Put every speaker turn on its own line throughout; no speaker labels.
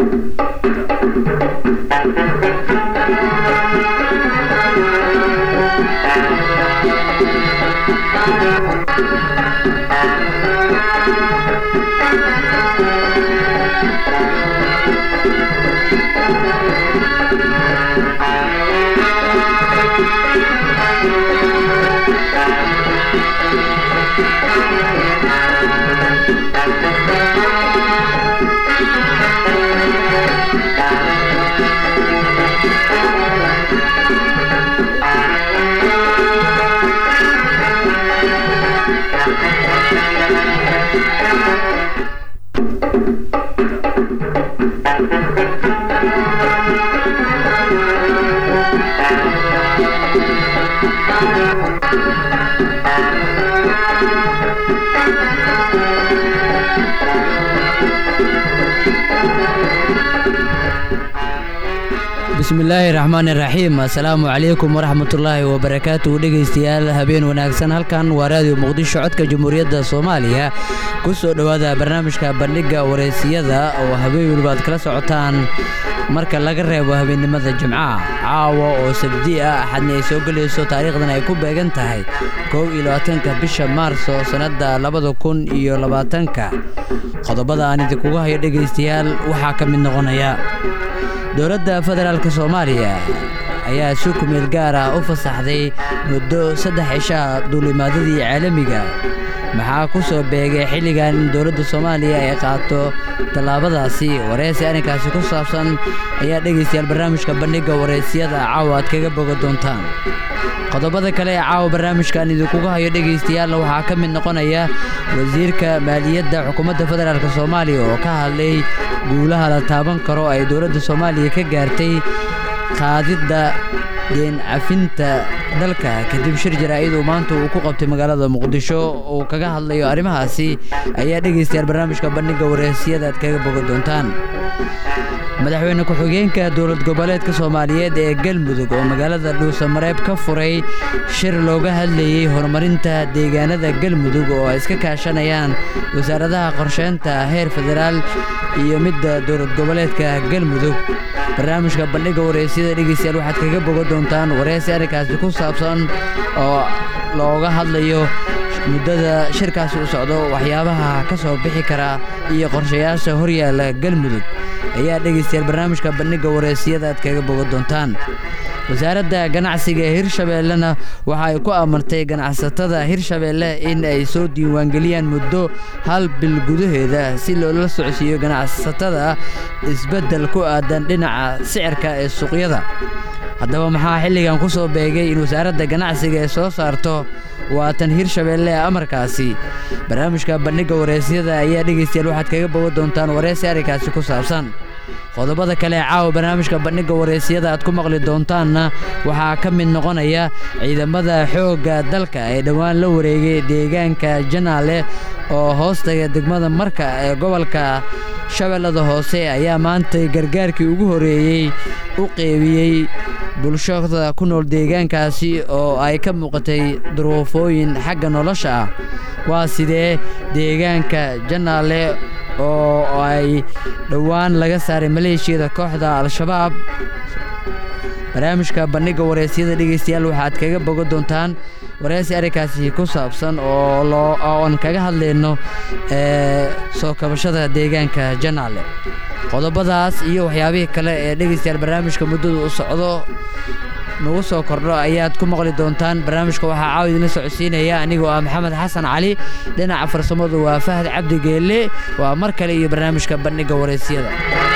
bismillaahi raxmaani raxiim assalaamu calaykum waraxmatullaahi wabarakaatu dhegaystayaal habeen wanaagsan halkan waa raadiyo muqdisho codka jamhuuriyadda soomaaliya ku soo dhowaada barnaamijka bandhigga wareysiyada oo habeen weliba aad kala socotaan marka laga reebo habeennimada jimcaha caawa oo sabdi ah axadna ay soo gelayso taariikhdan ay ku beegan tahay kow iyo labaatanka bisha maarso sannadda labada kun iyo labaatanka qodobada aan idinkugu hayo dhegaystayaal waxaa ka mid noqonaya dowladda federaalk soomaaliya ayaa si kumeel gaar ah u fasaxday muddo saddex cishaa duulimaadadii caalamiga maxaa ku soo beegay xilligan in dowladda soomaaliya ay qaato tallaabadaasi wareysi arrinkaasi ku saabsan ayaa dhegaystayaal barnaamijka bandhigga wareysiyada caawa aad kaga boga doontaan qodobada kale ee caawa barnaamijkan idinkuga hayo dhegaystayaal waxaa ka mid noqonaya wasiirka maaliyadda xukuumadda federaalk soomaaliya oo ka hadlay guulaha la taaban karo ay dowladda soomaaliya ka gaartay qaadidda deen cafinta dalka kadib shir jaraa'id uu maanta uu ku qabtay magaalada muqdisho uu kaga hadlayo arrimahaasi ayaa dhegaystayaal barnaamijka bandhigga wareysiyada aad kaga boga doontaan madaxweyne ku-xigeenka dowlad goboleedka soomaaliyeed ee galmudug oo magaalada dhuusamareeb ka furay shir looga hadlayey horumarinta deegaanada galmudug oo ay iska kaashanayaan wasaaradaha qorsheynta heer federaal iyo midda dowlad goboleedka galmudug barnaamijka bandhigga wareysiyada dhegeystayaal waxaad kaga boga doontaan wareysi arrinkaasi ku saabsan oo looga hadlayo muddada shirkaasi u socdo waxyaabaha ka soo bixi kara iyo qorshayaasha horyaala galmudug ayaa dhegaystayaal barnaamijka bandhigga wareysiyada aad kaga boga doontaan wasaaradda ganacsiga ee hirshabeellena waxa ay ku amartay ganacsatada hirshabeelle in ay soo diiwaangeliyaan muddo hal bil gudaheeda si loola socodsiiyo ganacsatada isbeddel ku aadan dhinaca sicirka ee suuqyada haddaba maxaa xilligan ku soo beegay in wasaaradda ganacsiga ee soo saarto waatan hirshabeelle ee amarkaasi barnaamijka bandhigga wareysyada ayaa dhegaystayaal waxaad kaga boga doontaan wareysi arrinkaasi ku saabsan qodobada kale ee caawa barnaamijka bandhigga wareysiyada aad ku maqli doontaanna waxaa ka mid noqonaya ciidamada xoogga dalka ee dhowaan la wareegay deegaanka janaale oo hoostaga degmada marka ee gobolka shabeellada hoose ayaa maanta gargaarkii ugu horeeyey u qeybiyey bulshada ku nool deegaankaasi oo ay ka muuqatay duruufooyin xagga nolosha ah waa sidee deegaanka janaale oo ay dhowaan laga saaray maleeshiyada kooxda al-shabaab barnaamijka bandhigga wareysyada dhegaystayaal waxaad kaga boga doontaan wareysi arrinkaasi ku saabsan oo oon kaga hadlayno ee soo kabashada deegaanka janaale qodobadaas iyo waxyaabihii kale ee dhegaystayaal barnaamijka muddadu u socdo nagu soo kordho ayaad ku maqli doontaan barnaamijka waxaa caawa idinla socodsiinaya anigoo ah maxamed xasan cali dhinaca farsamadu waa fahad cabdi geelle waa mar kale iyo barnaamijka bandhigga wareysiyada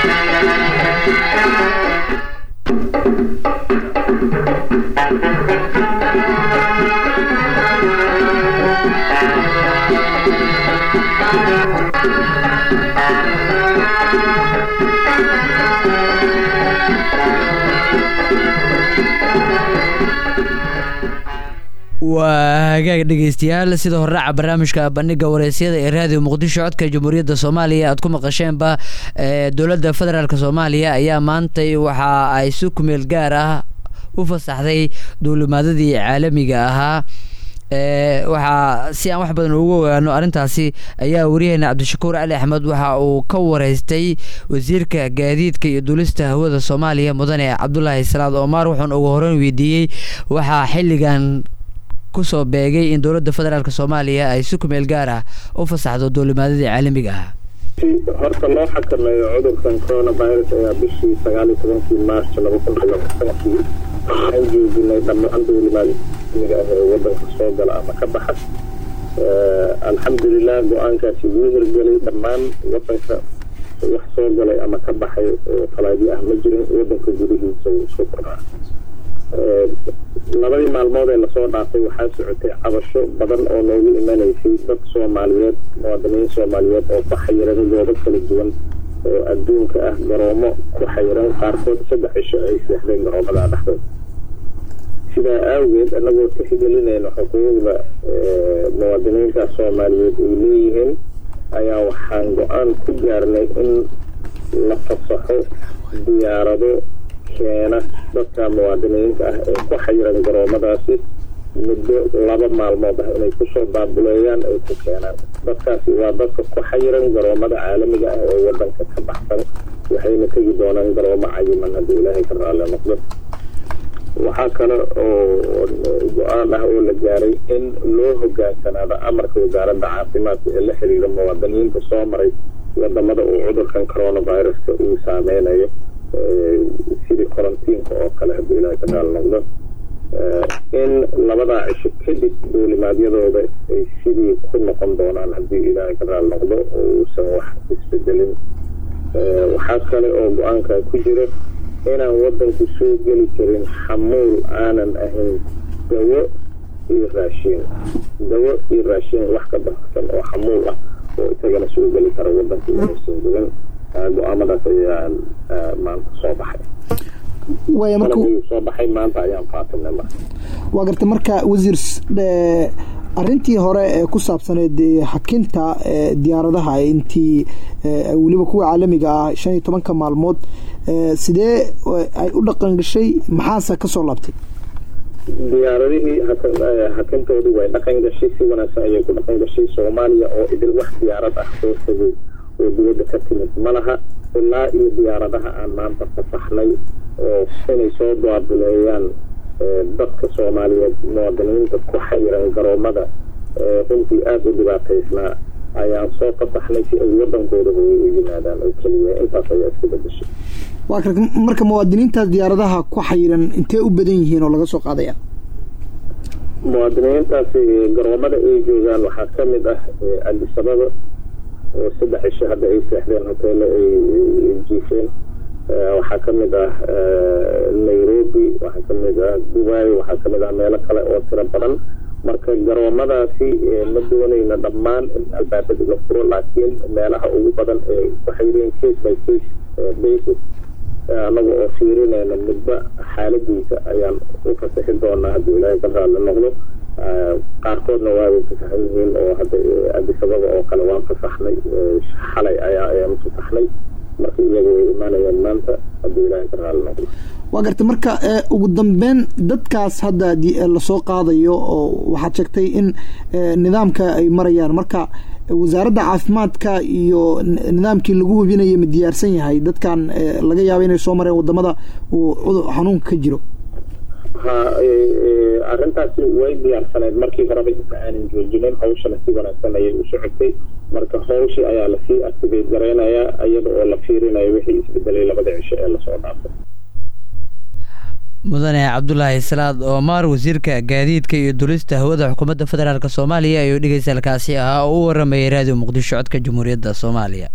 waa hagaag dhegaystayaal sida horraaca barnaamijka bandhigga wareysyada ee raadiyo muqdisho codka jamhuuriyadda soomaaliya aad ku maqasheenba dowladda federaalk soomaaliya ayaa maantay waxa ay si kumeel gaar ah u fasaxday duulimaadadii caalamiga ahaa waxaa si aan wax badan ugu ogaano arrintaasi ayaa wariyaheena cabdishakuur cali axmed waxa uu ka wareystay wasiirka gaadiidka iyo duulista hawada soomaaliya mudane cabdulaahi salaad omar wuxuuna ugu horeyn weydiiyey waxaa xilligan kusoo beegay in dowladda federaalk soomaaliya ay si kumeel gaar ah u fasaxdo duulimaadadii caalamiga ah
horta loo xakameeyo cudurkan coronavirus ayaa bishii sagaal iyo tobankii march laba kun iyo labaatankii waxaan joojinay dhammaan duulimaadmiga ah ee wadanka soo gala ama ka baxa alxamdulilah go-aankaasi wuu hirgelay dhammaan wadanka wax soo galay ama ka baxay oo falaadyo ah ma jirin wadanka gudihiisa wuu isku koraa labadii maalmood ee lasoo dhaafay waxaa socotay cabasho badan oo noogu imanaysay dad soomaaliyeed muwaadiniin soomaaliyeed oo ku xayiran goobo kala duwan oo adduunka ah garoomo ku xayiran qaarkood saddex cisho ay seexdeen garoomada dhexdooda sidaa awgeed anagoo tixgelinayna xuquuqda muwaadiniinta soomaaliyeed ay leeyihiin ayaa waxaan go-aan ku gaarnay in la fasaxo diyaarado keena dadka muwaadiniinta ah ee ku xayiran garoomadaasi muddo laba maalmood ah inay kusoo baabuleeyaan ay ku keenaan dadkaasi waa dadka ku xayiran garoomada caalamiga ah ee wadanka ka baxsan waxayna tegi doonaan garoomo cayiman haddii ilaahay ka raalle noqdo waxaa kale oo go-aan ah oo la gaaray in loo hogaansanaado amarka wasaaradda caafimaadka ee la xiriira muwaadiniinta soo maray wadamada uu cudurkan coronaviruska uu saameynayo sidii korantiinka oo kale haddii ilaahay ka raal noqdo in labadaa cisho kadib duulimaadyadooda ay sidii ku noqon doonaan haddii ilaahay ka raal noqdo oo uusan wax isbedelin waxaa kale oo go-aankan ku jira inaan wadanku soo geli karin xamuul aanan ahayn dawo iyo raashiin dawo iyo raashiin wax ka baxsan oo xamuul ah oo isagana soo geli kara wadanka inaysan gelin go-aamadaas ayaan maanta soo baxay
waaya marka
soo baxay maanta ayaan faatinay marka
waa garta marka wasiir arrintii hore ee ku saabsaneed xakinta diyaaradaha intii weliba kuwa caalamiga ah shan iyo tobanka maalmood sidee ay u dhaqan gashay maxaase kasoo laabtay
diyaaradihii hakintoodii way dhaqan gashay si wanaagsan ayay ku dhaqan gashay soomaaliya oo idil wax diyaarad ah soo tegay oo dibadda ka timid ma laha ilaa iyo diyaaradaha aan maanta fasaxnay oo inay soo baabuleeyaan dadka soomaaliyeed muwaadiniinta ku xayiran garoomada runtii aada u dhibaataysnaa ayaan soo fasaxnay si ay wadankooda hooy u yimaadaan oo keliya intaas ayaa iska bedeshay
waa ka marka muwaadiniintaas diyaaradaha ku xayiran intee u badan yihiin oo laga soo qaadaya
muwaadiniintaasi garoomada ay joogaan waxaa ka mid ah adisababa oo saddex cisho hadda ay seexdeen hoteelo ay jiifeen waxaa ka mid ah nairobi waxaa ka mid ah dubai waxaa ka mid ah meelo kale oo tiro badan marka garoomadaasi ma doonayna dhammaan in albaabada la furo laakiin meelaha ugu badan ee waxay leeyiin case by case basis anaga oo fiirinayna midba xaaladiisa ayaan u fasaxi doonaa haddii ilaahay ka raalli noqdo qaarkoodna waabay fasaxan yihiin oo hadda adisababa oo kale waan fasaxnay xalay ayaa ayaan fasaxnay marka iyaga way imaanayaan maanta haddii ilaahay ka raalli noqdo
waa garta marka ugu dambeyn dadkaas hadda lasoo qaadayo oo waxaad sheegtay in nidaamka ay marayaan marka wasaaradda caafimaadka iyo nidaamkii lagu hubinayay ma diyaarsan yahay dadkan laga yaaba inay soo mareen wadamada uu xanuunka ka jiro
ha arrintaasi way diyaarsaneyd markii horeba inta aanan joojinin hawshana si wanaagsan ayay u socotay marka hawshii ayaa lasii activate gareynayaa iyada oo la fiirinayo wixii isbedelay labada cisho ee lasoo dhaafay
mudane cabdulaahi salaad omar wasiirka gaadiidka iyo dulista hawada xukuumadda federaalk soomaaliya ayuu dhegeysalkaasi ahaa oo u waramayay raadiyo muqdisho codka jamhuuriyadda soomaaliya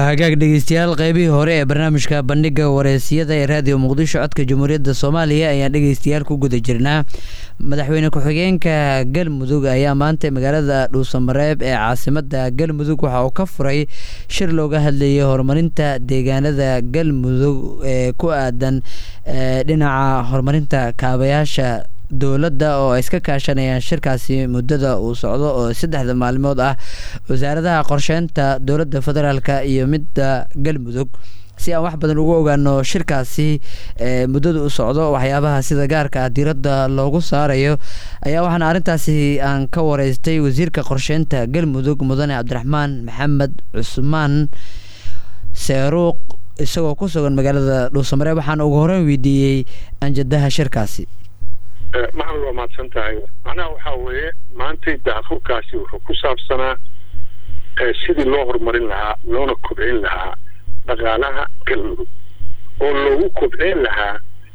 hagaag dhegeystayaal qeybihii hore ee barnaamijka bandhiga wareysiyada ee raadiyo muqdisho codka jamhuuriyadda soomaaliya ayaan dhegeystayaal ku guda jirnaa madaxweyne ku-xigeenka galmudug ayaa maanta magaalada dhuusamareeb ee caasimada galmudug waxa uu ka furay shir looga hadlayay horumarinta deegaanada galmudug ee ku aadan dhinaca horumarinta kaabayaasha dowladda oo ay iska kaashanayaan shirkaasi muddada uu socdo oo saddexda maalmood ah wasaaradaha qorsheynta dowladda federaalka iyo midda galmudug si aan wax badan ugu ogaano shirkaasi muddada u socdo waxyaabaha sida gaarka ah diiradda loogu saarayo ayaa waxaana arrintaasi aan ka wareystay wasiirka qorsheynta galmudug mudane cabdiraxmaan maxamed cusmaan seeruuq isagoo ku sugan magaalada dhuusamareeb waxaana ugu horeyn weydiiyey anjadaha shirkaasi
maxamed waa mahadsan tahay macnaha waxaa weeye maantay daafurkaasi wuxuu ku saabsanaa sidii loo horumarin lahaa loona kobcin lahaa dhaqaalaha galmudug oo loogu kobcin lahaa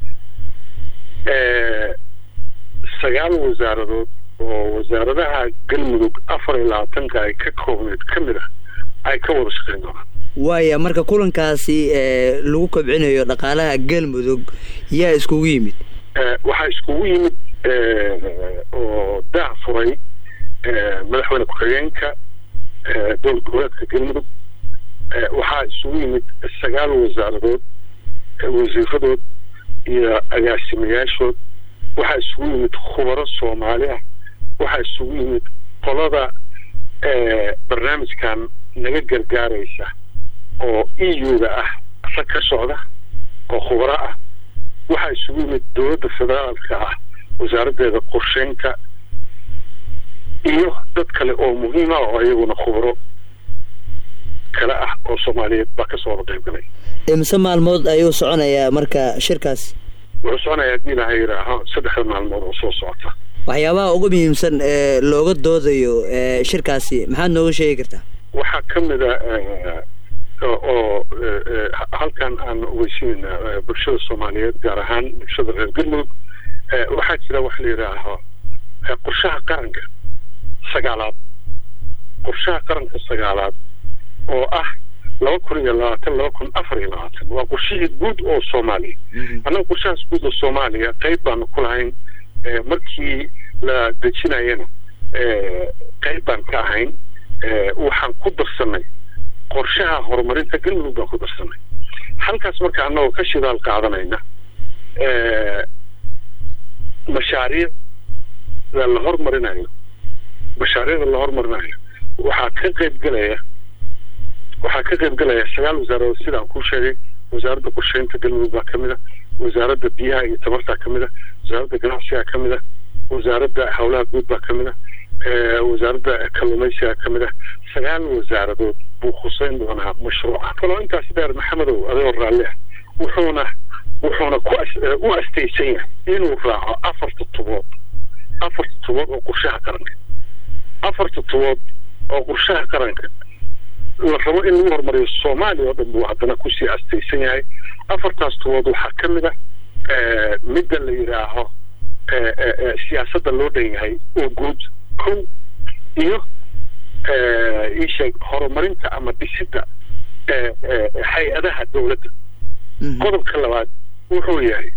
sagaal wasaaradood oo wasaaradaha galmudug afar iyo labaatanka ay ka koobneed ka mid ah ay ka wada shaqeyn doonaan
waaya marka kulankaasi lagu kobcinayo dhaqaalaha galmudug yaa iskugu yimid
waxaa iskugu yimid oo daa furay madaxweyne ku-xigeenka dowlad goboleedka galmudug waxaa isugu yimid sagaal wasaaradood wasiiradood iyo agaasimayaashood waxaa isugu yimid khubaro soomaali ah waxaa isugu yimid qolada barnaamijkan naga gargaaraysa oo e u-da ah rag ka socda oo khubaro ah waxaa isugu yimid dowladda federaalka ah wasaaraddeeda qorsheynta iyo dad kale oo muhiima oo iyaguna khubro kale ah oo soomaaliyeed baa kasoo wada qayb galay
imise maalmood ayuu soconayaa marka shirkaas
wuxuu soconayaa haddii ilaahay yidhaaho saddexda maalmood oo soo socota
waxyaabaha ugu muhiimsan ee looga doodayo shirkaasi maxaad nooga sheegi kartaa
waxaa ka mid a oo halkan aan ogeysinayna bulshada soomaaliyeed gaar ahaan bulshada reer galmudug waxaa jira wax la yidhaaho qorshaha qaranka sagaalaad qorshaha qaranka sagaalaad oo ah laba kun iyo labaatan laba kun afar iyo labaatan waa qorshihii guud oo soomaaliya annaga qorshahaas guud oo soomaaliya qayb baanu ku lahayn markii la dejinayana qayb baan ka ahayn waxaan ku darsanay qorshaha horumarinta galmudug baan ku darsanay halkaas marka annagoo ka shidaal qaadanayna mashaariicda la hormarinayo mashaariicda la hormarinayo waxaa ka qayb gelaya waxaa ka qayb gelaya sagaal wasaaradood sida aan kuu sheegay wasaaradda qorsheynta galmudug baa ka mid a wasaaradda biyaha iyo tamartaa ka mid a wasaaradda ganacsigaa ka mid a wasaaradda howlaha guud baa ka mid a wasaaradda kalluumaysigaa ka mid ah sagaal wasaaradood buu khuseyn doonaa mashruuca kaloo intaas dheer maxamedow adagoo raalli ah wuxuuna wuxuuna ku u astaysan yahay inuu raaco afarta tubood afarta tubood oo qorshaha qaranka afarta tubood oo qorshaha qaranka la rabo in lagu horumariyo soomaaliya oo dhan buu haddana kusii astaysan yahay afartaas tubood waxaa ka mid ah midda la yidhaaho siyaasadda loo dhan yahay oo guud kow iyo iisheeg horumarinta ama dhisidda hay-adaha dowladda qodobka labaad wuxuu yahay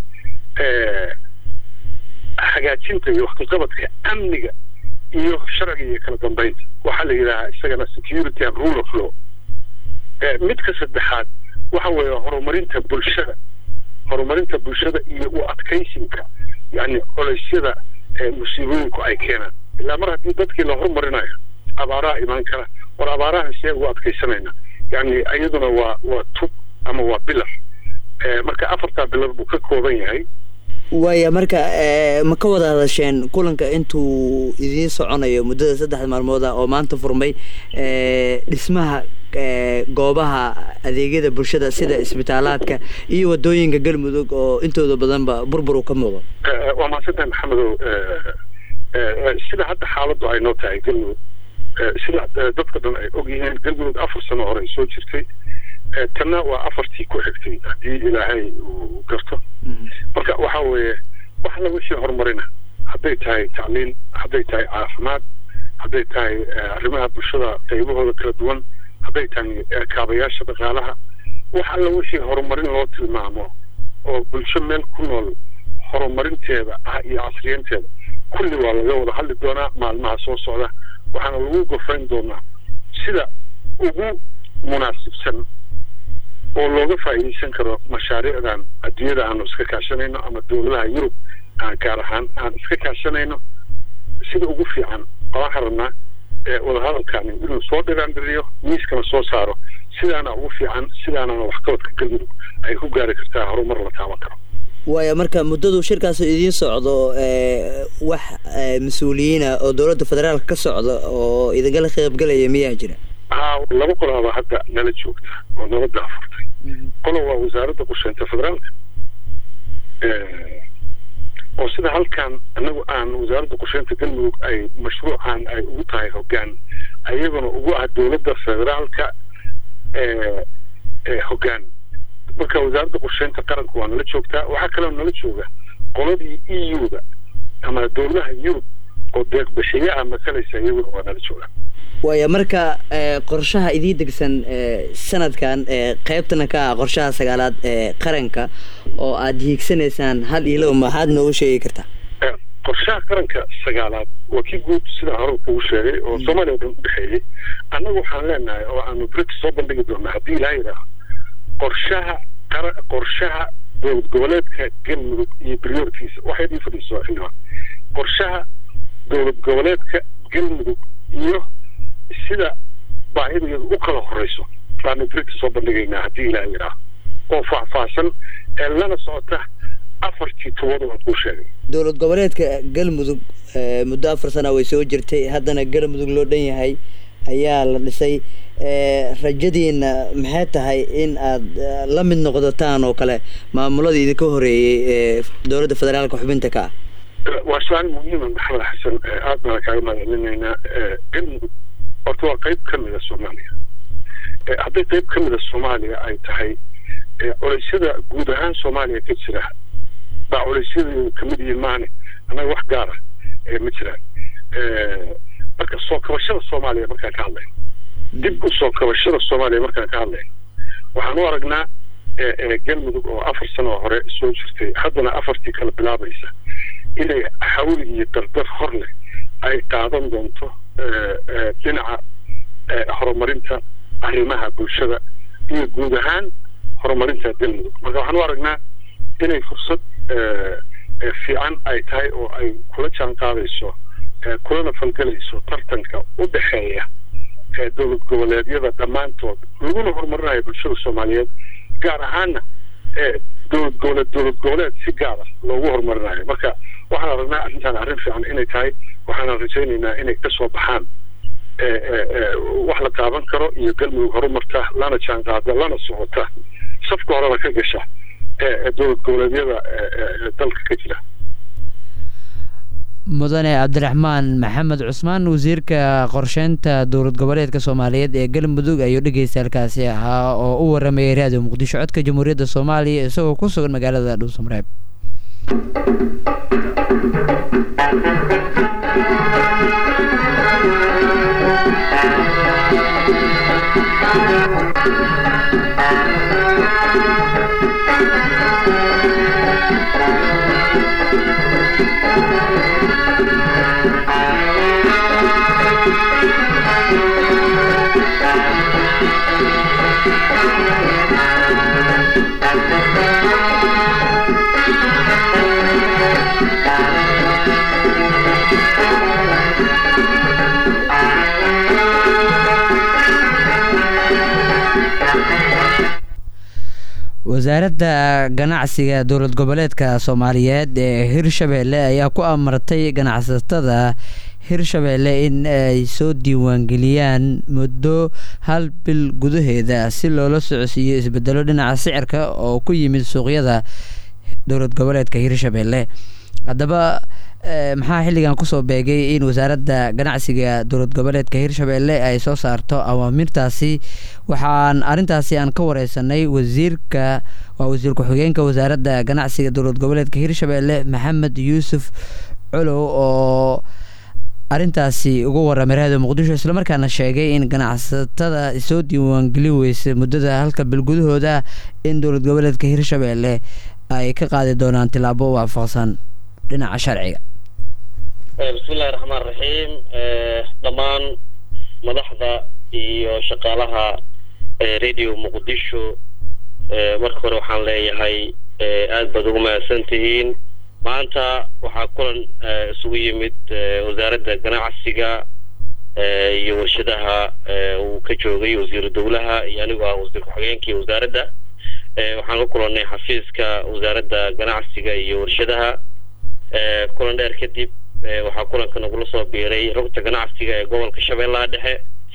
hagaajinta iyo waxkaqabadka amniga iyo sharciga iyo kala dambeynta waxaa la yidhahaa isagana security and rule of law midka saddexaad waxa weeye horumarinta bulshada horumarinta bulshada iyo u adkaysinka yani coleysyada musiibooyinku ay keenaan ilaa mar haddii dadkii la horumarinayo abaaraha imaan kara war abaaraha see ugu adkaysanayna yani iyaduna waa waa tub ama waa bilar marka afartaa bilar buu ka kooban yahay
waaya marka ma ka wada hadasheen kulanka intuu idiin soconayo muddada saddexda maalmood ah oo maanta furmay dhismaha goobaha adeegyada bulshada sida isbitaalaadka iyo wadooyinka galmudug oo intooda badanba burbur uu ka muuqdo
waa mahadsantahay maxamedow sida hadda xaaladdu ay noo tahay galmudug sida dadka dhan ay og yihiin galmudug afar sano hore ay soo jirtay tanna waa afartii ku xigtay haddii ilaahay uu garto marka waxa weeye wax la wixii horumarina hadday tahay tacliin hadday tahay caafimaad hadday tahay arrimaha bulshada qaybahooda kala duwan hadday tahay kaabayaasha dhaqaalaha wax alla wixii horumarin loo tilmaamo oo bulsho meel ku nool horumarinteeda ah iyo casriyanteeda kulli waa laga wada hadli doonaa maalmaha soo socda waxaana lagu gofayn doonaa sida ugu munaasibsan oo looga faa'iidaysan karo mashaariicdan adduunyada aanu iska kaashanayno ama dowladaha yurub aan gaar ahaan aan iska kaashanayno sida ugu fiican waxaan rabnaa wadahadalkani inuu soo dhiraandhiriyo miiskana soo saaro sidaana ugu fiican sidaanana waxqabadka galmudug ay ku gaari kartaa horumar la taaban karo
waaya marka muddadu shirkaas idiin socdo wax mas-uuliyiina oo dowladda federaalka ka socda oo idinkala qaybgalaya miyaa jira
haa laba qolaaba hadda nala joogta oo nabadda afurtay qola waa wasaaradda qorsheynta federaalka oo sida halkan anagu aan wasaaradda qorsheynta galmudug ay mashruucan ay ugu tahay hoggaan ayaguna ugu ah dowladda federaalka hoggaan marka wasaaradda qorsheynta qaranka waa nala joogtaa waxaa kaloo nala jooga qoladii e u-da ama dowladaha yurub oo deeqbashiye ah matalaysa iyaguna waa nala joogaa
waaya marka qorshaha idii degsan sanadkan qeybtana ka ah qorshaha sagaalaad ee qaranka oo aada hiigsanaysaan hal iyo laba maxaad noogu sheegi kartaa
qorshaha qaranka sagaalaad waa kii guud sidaa hore kugu sheegay oo soomaaliya o dhan udhexeeyey annagu waxaan leenahay oo aanu brix soo bandhigi doonaa haddii ilaa yidhaaho qorshaha qara qorshaha dowlad goboleedka galmudug iyo briorkiisa waxay idin fadhiiso xildhibaan qorshaha dowlad goboleedka galmudug iyo sida baahidaeedu u kala horeyso baanu brita soo bandhigaynaa haddii ilaah yidhaaho oo faahfaahsan ee lana socota afartii tobada waan kuu sheegay
dowlad goboleedka galmudug muddo afar sana way soo jirtay haddana galmudug loo dhan yahay ayaa la dhisay rajadiina maxay tahay in aada la mid noqdotaan oo kale maamuladii idinka horeeyey ee dowladda federaalka xubinta ka ah
waa su-aal muhiima maxamed xasan aad baana kaaga mahadcelinaynaa galmudug horta waa qeyb ka mida soomaaliya hadday qeyb ka mida soomaaliya ay tahay culeysyada guud ahaan soomaaliya ka jira baa culeysyada kamid yihiin maane annaga wax gaara ma jiraan marka soo kabashada soomaaliya markaan ka hadlayno dib u soo kabashada soomaaliya markaan ka hadlayno waxaan u aragnaa galmudug oo afar sano oo hore soo jirtay haddana afartii kala bilaabaysa inay xawli iyo dardar hor leh ay qaadan doonto dhinaca horumarinta arrimaha bulshada iyo guud ahaan horumarinta galmudug marka waxaan u aragnaa inay fursad fiican ay tahay oo ay kula jaan qaadayso kulana falgelayso tartanka u dhexeeya dowlad goboleedyada dhammaantood laguna horumarinayo bulshada soomaaliyeed gaar ahaana dowlad goboleed dowlad goboleed si gaara loogu horumarinayo marka waxaan aragnaa arrintan arrin fiican inay tahay waxaana rajaynaynaa inay kasoo baxaan wax la taaban karo iyo galmudug horumarta lana jaan qaada lana socota safka horena ka gasha dowlad goboleedyada dalka ka jira
mudane cabdiraxmaan maxamed cusmaan wasiirka qorsheynta dowlad goboleedka soomaaliyeed ee galmudug ayuu dhegeystaalkaasi ahaa oo u waramayay raadiyo muqdisho codka jamhuuriyadda soomaaliya isagoo ku sugan magaalada dhuusamareeb wasaaradda ganacsiga dowlad goboleedka soomaaliyeed ee hirshabeelle ayaa ku amartay ganacsatada hirshabeelle in ay soo diiwaangeliyaan muddo hal bil gudaheeda si loola socodsiiyo isbedelo dhinaca sicirka oo ku yimid suuqyada dowlad goboleedka hirshabeelle haddaba maxaa xilligan kusoo beegay in wasaaradda ganacsiga dowlad goboleedka hirshabeelle ay soo saarto awaamirtaasi waxaan arrintaasi aan ka wareysanay wasiirka waa wasiir ku-xigeenka wasaaradda ganacsiga dowlad goboleedka hirshabeelle maxamed yuusuf colow oo arrintaasi uga warramay raadiyo muqdisho islamarkaana sheegay in ganacsatada soo diiwaangeli weysay muddada halka bil gudahooda in dowlad goboleedka hirshabeelle ay ka qaadi doonaan tilaabo waafaqsan dhinaca sharciga
bismillahi raxmaan raxiim dhammaan madaxda iyo shaqaalaha radio muqdisho marka hore waxaan leeyahay aada baad ugu mahadsan tihiin maanta waxaa kulan isugu yimid wasaaradda ganacsiga iyo warshadaha uu ka joogay wasiiru dowlaha iyo anigu ah wasiir ku-xigeenkii wasaaradda waxaan ku kulannay xafiiska wasaaradda ganacsiga iyo warshadaha kulan dheer kadib waxaa kulanka nagula soo biiray rugta ganacsiga ee gobolka shabeellaha dhexe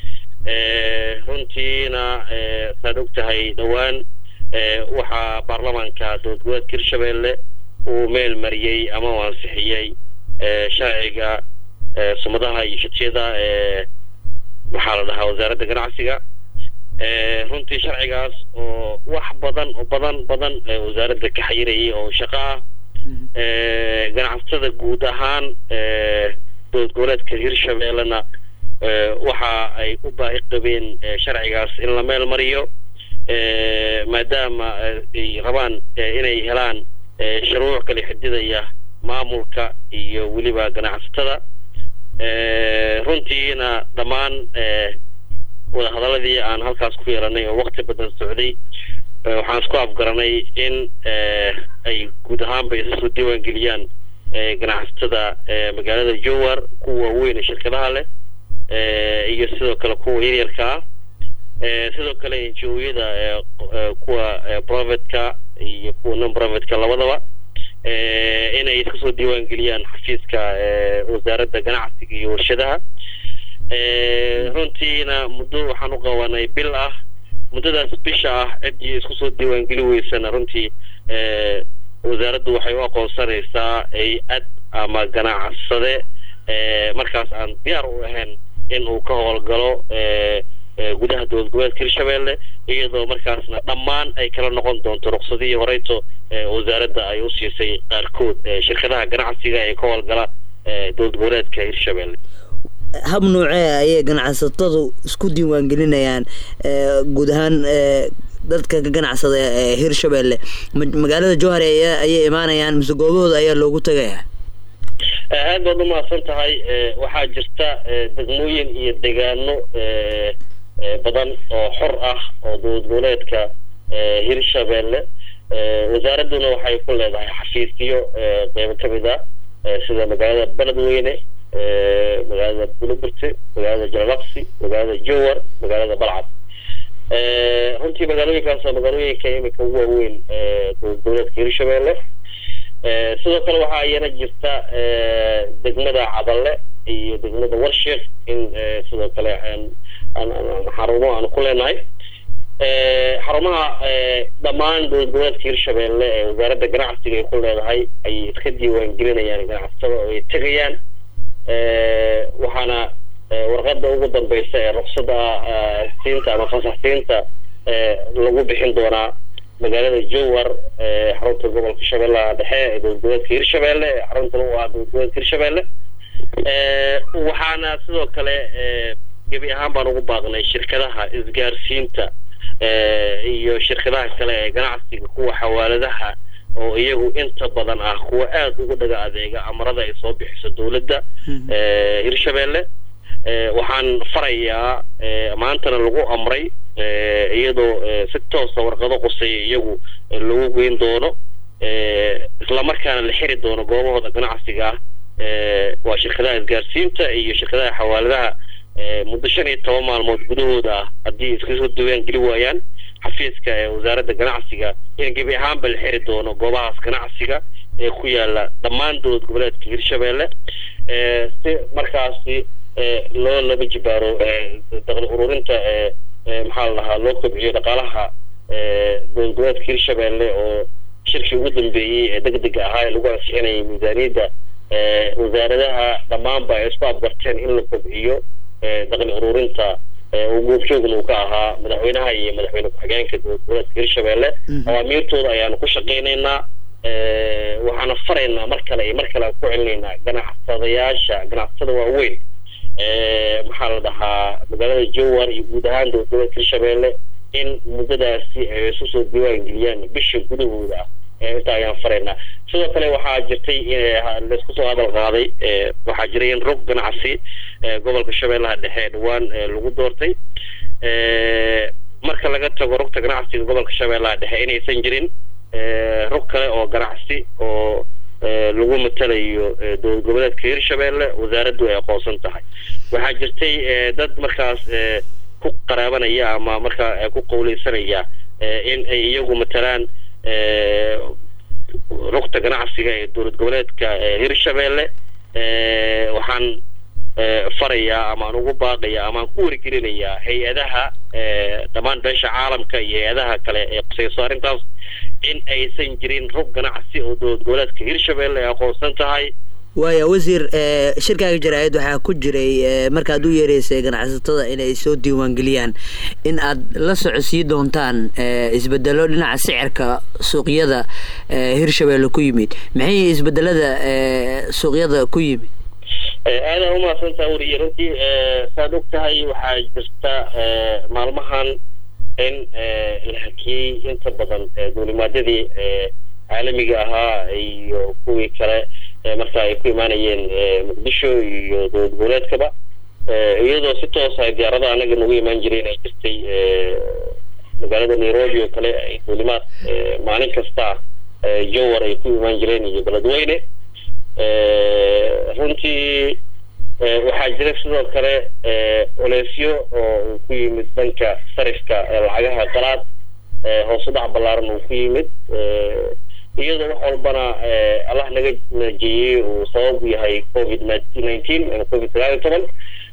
runtiina saad og tahay dhowaan waxaa baarlamaanka dowlad goboleedka hirshabeelle uu meel mariyey ama uu ansixiyey sharciga sumadaha iyo shatiyada maxaa la dhahaa wasaaradda ganacsiga runtii sharcigaas oo wax badan oo badan badan wasaaradda ka xayirayay oo shaqo ah ganacsatada guud ahaan dowlad goboleedka hirshabeellena waxa ay u baahi qabeen sharcigaas in la meel mariyo maadaama ay rabaan inay helaan shuruuc kala xididaya maamulka iyo weliba ganacsatada runtiina dhammaan wadahadaladii aan halkaas ku yeelanay oo wakti badan socday waxaan isku afgaranay in ay guud ahaanba isa soo diiwaangeliyaan ganacsatada magaalada jowar kuwa waaweyn ee shirkadaha leh iyo sidoo kale kuwa yaryarka ah sidoo kale enjooyada kuwa profitka iyo kuwa non profitka labadaba inay iska soo diiwaangeliyaan xafiiska wasaaradda ganacsiga iyo warshadaha runtiina muddo waxaan u qabanay bil ah muddadaas bisha ah ciddii isku soo diiwaangeli weysana runtii wasaaraddu waxay u aqoonsanaysaa ay-ad ama ganacsade markaas aan diyaar u ahayn in uu ka howlgalo gudaha dowlad goboleedka hirshabeelle iyadoo markaasna dhammaan ay kala noqon doonto ruqsadihii horeyto wasaaradda ay u siisay qaarkood shirkadaha ganacsiga ee ka howlgala dowlad goboleedka hirshabeelle
hab noocee ayay ganacsatadu isku diiwaangelinayaan guud ahaan dadka ka ganacsada ee hirshabeelle magaalada jowhar ayay imaanayaan mise goobahooda ayaa loogu tagayaa
aad baad u mahadsan tahay waxaa jirta degmooyin iyo degaano badan oo xor ah oo dowlad goboleedka hirshabeelle wasaaradduna waxay ku leedahay xafiisyo qeybo ka mid ah sida magaalada beledweyne magaalada bulubirte magaalada jalalaqsi magaalada jowar magaalada balcad runtii magaalooyinkaas waa magaalooyinka imika ugu waaweyn dowlad goboleedka hirshabeelle sidoo kale waxaa iyana jirta degmada cadalle iyo degmada warsheek in sidoo kale xarumo aan ku leenahay xarumaha dhammaan dowlad goboleedka hirshabeelle ee wasaaradda ganacsiga ay ku leedahay ay iska diiwaangelinayaan ganacsatada oo ay tegayaan waxaana warqada ugu dambeysa ee ruqsada siinta ama fasaxsiinta lagu bixin doonaa magaalada jowar xarunta gobolka shabeellaha dhexe ee dowlad goboleedka hirshabeelle xarunta u ah dowlad goboleedka hirshabeelle waxaana sidoo kale gebi ahaan baan ugu baaqnay shirkadaha isgaarsiinta iyo shirkadaha kale ee ganacsiga kuwa xawaaladaha oo iyagu inta badan ah kuwa aada ugu dhaga adeega amarada ay soo bixiso dowladda hirshabeelle waxaan farayaa maantana lagu amray iyadoo si toosa warqado quseeya iyagu lagu geyn doono islamarkaana la xiri doono goobahooda ganacsiga ah waa shirkadaha isgaarsiinta iyo shirkadaha xawaaladaha muddo shan iyo toban maalmood gudahooda ah haddii iska soo diiwaan geli waayaan xafiiska ee wasaaradda ganacsiga in gebi ahaanba la xiri doono goobahaas ganacsiga ee ku yaala dhammaan dowlad goboleedka hirshabeelle si markaasi loo laba jibaaro daqli ururinta maxaa la dhahaa loo kobciyo dhaqaalaha dowlad goboleedka hirshabeelle oo shirkii ugu dambeeyey ee deg dega ahaa ee lagu ansixinayay miisaaniyadda wasaaradaha dhammaanba ay isku abgarteen in la kobciyo daqli ururinta uu goobjoogna uu ka ahaa madaxweynaha iyo madaxweyne ku-xigeenka dowlad goboleedka hirshabeelle awaamiirtooda ayaanu ku shaqaynaynaa waxaana faraynaa mar kale iyo mar kale aan ku celinaynaa ganacsadayaasha ganacsatada waaweyn maxaa la dhahaa magaalada jowar iyo guud ahaan dowladgoboleedka hirshabeelle in muddadaasi ay isu soo diiwaan geliyaan bisha gudahooda ah intaa ayaan faraynaa sidoo kale waxaa jirtay laisku soo hadal qaaday waxaa jiray in rog ganacsi gobolka shabeellaha dhexe dhawaan lagu doortay marka laga tago rugta ganacsiga gobolka shabeellaha dhexe inaysan jirin rug kale oo ganacsi oo lagu matalayo dowlad goboleedka hirshabeelle wasaaraddu ay aqoonsan tahay waxaa jirtay dad markaas ku qaraabanaya ama markaa ku qawleysanaya in ay iyagu matalaan rugta ganacsiga ee dowlad goboleedka hirshabeelle waxaan farayaa amaan ugu baaqaya amaan ku wargelinayaa hay-adaha dhammaan beesha caalamka iyo hay-adaha kale ee qusayso arrintaas in aysan jirin rug ganacsi oo dowlad goboleedka hirshabeelle ay aqoonsan tahay
waaya wasiir shirkaaga jaraa'id waxaa ku jiray markaad u yeereysay ganacsatada inay soo diiwaangeliyaan in aad la socodsii doontaan isbedelo dhinaca sicirka suuqyada hirshabeelle ku yimid maxay isbedelada suuqyada ku yimid
aada umahadsantaa weriye runtii saad og tahay waxaa jirta maalmahan in la hakiyey inta badan duulimaadyadii caalamiga ahaa iyo kuwii kale marka ay ku imaanayeen muqdisho iyo dowlad goboleedkaba iyadoo si toosa diyaarada anaga nagu imaan jireen ay jirtay magaalada nairobi oo kale ay duulimaad maalin kasta jowar ay ku imaan jireen iyo beledweyne runtii waxaa jira sidoo kale oleysyo oo uu ku yimid dhanka sarifka lacagaha qalaad hoos u dhac ballaaran uu ku yimid iyadoo wax walbana allah naga najeeyey uu sabab u yahay covid nineteen ama covid sagaal iyo toban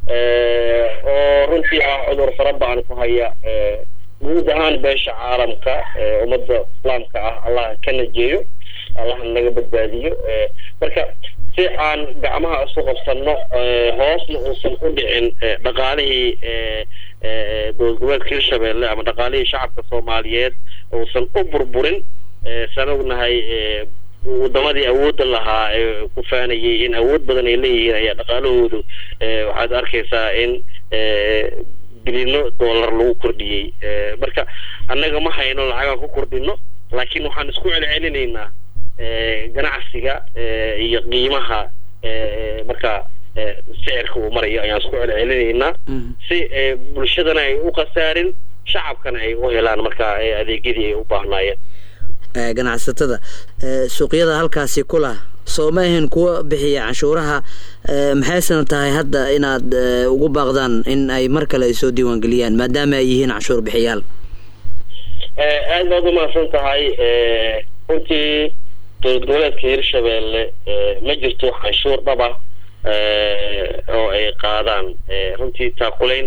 oo runtii ah cudur fara ba-an ku haya guud ahaan beesha caalamka ummadda islaamka ah allah ka najeeyo allah naga badbaadiyo marka si aan gacmaha isu qabsanno hoosna uusan u dhicin dhaqaalihii dowlad goboleedka hirshabeelle ama dhaqaalihii shacabka soomaaliyeed uusan u burburin saan ognahay wadamadii awoodda lahaa ee ku faanayay in awood badan ay leeyihiin ayaa dhaqaalahoodu waxaad arkaysaa in bilino dollar lagu kordhiyey marka annaga ma hayno lacagaan ku kordhino laakiin waxaan isku celcelinaynaa ganacsiga iyo qiimaha marka sicirka uu marayo ayaan isku celcelinaynaa si bulshadana ay u khasaarin shacabkana ay u helaan marka adeegyadii ay u baahnaayeen
ganacsatada suuqyada halkaasi ku lah soo ma ahayn kuwa bixiya canshuuraha maxaysana tahay hadda inaad ugu baaqdaan in ay mar kale ay soo diiwaangeliyaan maadaama ay yihiin canshuur bixiyaal
aad baad umahadsan tahay runtii dowlad goboleedka hirshabeelle ma jirto canshuur dhaba oo ay qaadaan runtii taakulayn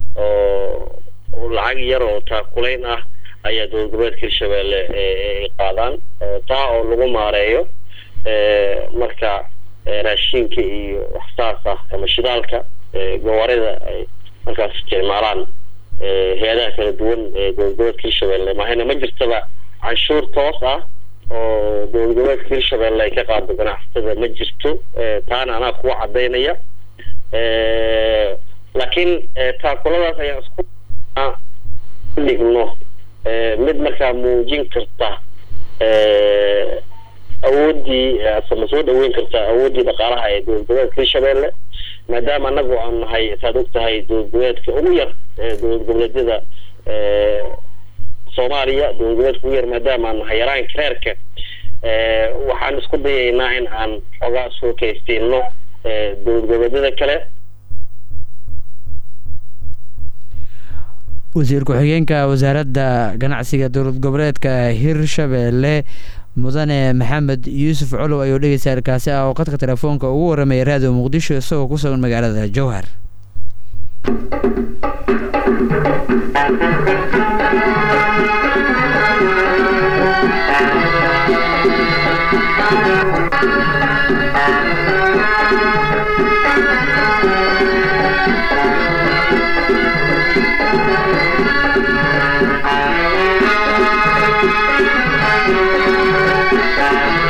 oo lacag yar oo taakulayn ah ayaa dowlad goboleedka hirshabeelle ay qaadaan taa oo lagu maareeyo marka raashinka iyo waxsaas ah ama shidaalka gawaarida ay markaas isticmaalaan hay-adaha kala duwan ee dowlad goboleedka hirshabeelle mahayna ma jirtaba canshuur toos ah oo dowlad goboleedka hirshabeelle ay ka qaado ganacsatada ma jirto taana anaa kuwa cadaynaya laakiin taakuladaas ayaan isku dhigno mid markaa muujin karta awooddii asama soo dhaweyn karta awooddii dhaqaalaha ee dowlad goboleedka hirshabeelle maadaama anagu aan nahay saad og tahay dowlad goboleedka ugu yar ee dowlad goboleedyada soomaaliya dowlad goboleedka ugu yar maadaama aan nahay yaraanka reerka waxaan isku dayaynaa in aan xoogaa soo kaysteyno dowlad goboleedyada kale
wasiir ku-xigeenka wasaaradda ganacsiga dowlad goboleedka hirshabeelle mudane maxamed yuusuf colow ayuu dhegeysta halkaasi ah oo qadka telefoonka ugu waramaya raadiyo muqdisho isagoo ku sugan magaalada jowhar
Thank you.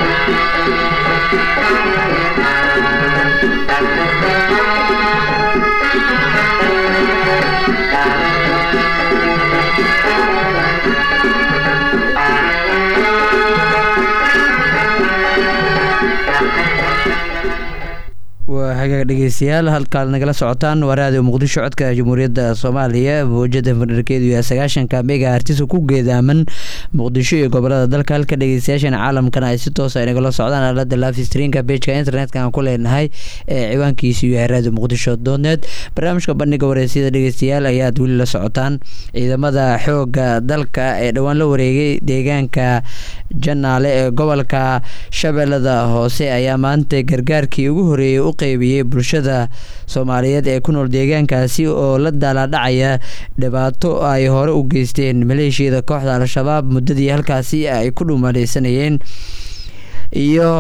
waa hagaag dhegeystayaal halkaad nagala socotaan waa raadiyo muqdisho codka jamhuuriyadda soomaaliya mawjada farnarkeedu yahay sagaashanka mega artisa ku geedaaman muqdisho iyo gobolada dalka halka dhegeystayaashan caalamkana ay si toos ay nagala socdaan aalada live streamka pageka internetka aan ku leenahay ee ciwaankiisu yahay raadiyo muqdisho donet barnaamijka bandhiga wareysiyada dhegeystayaal ayaad weli la socotaan ciidamada xooga dalka ee dhowaan la wareegay deegaanka janaale ee gobolka shabeellada hoose ayaa maanta gargaarkii ugu horeeyey u qeybiyey bulshada soomaaliyeed ee ku nool deegaankaasi oo la daalaadhacaya dhibaato ay hore u geysteen maleeshiyada kooxda al-shabaab muddadii halkaasi ay ku dhumaleysanayeen iyo